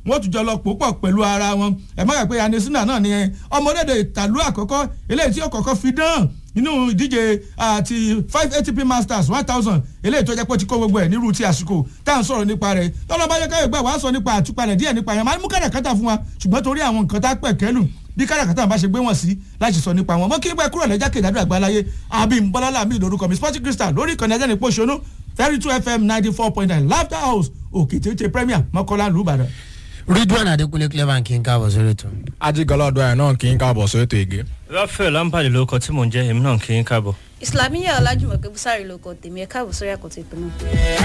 wọ́n tún jọ lọ pò pọ̀ pẹ̀lú ara wọn ẹ̀ má gbà pé anisina náà ni ọmọdéde ìtàlú àkọ́kọ́ eléyìí tí ó kọ́kọ́ fi dán nínú ìdíje àti five atp masters one thousand eléyìí tó jẹ́ pé ó ti kó gbogbo ẹ̀ nírú ti àsìkò tá à ń sọ̀rọ̀ nípa rẹ̀ tọ́lọ́ba yẹ káyọ̀ gbà wá sọ nípa àtúpalẹ̀ díẹ̀ nípa yẹn máa mú kàràkátà fún wa ṣùgbọ́n torí àwọn nǹkan tá a pẹ̀ kẹ́lù bí káràkátà bá ṣe gbé wọn sí láti sọ nípa wọn mọ kí pẹ kúrò lẹjà kejì àdúrà àgbáláyé abim bọlálà mi lórúkọ mi sporting crystal lórí ìkànnì ẹjẹ nípò ṣonú thirty two fm ninety four point nine laughter house òkè tètè premier mọ́kànlá lùbàdàn. ridwan adekunle clever kí n káàbọ̀ sórí ètò. ajigbọlá ọdọ ẹ náà kì í káàbọ̀ sórí ètò ìgé. rafael lampard ló kọ tí mò ń jẹ́ èmi náà kì í káàbọ̀. islamiyah ọlájúmọ̀ pé bùsàrì ló kọ tèmi ẹ̀ káàbọ̀ sórí àkọ́tì ìpínlẹ̀.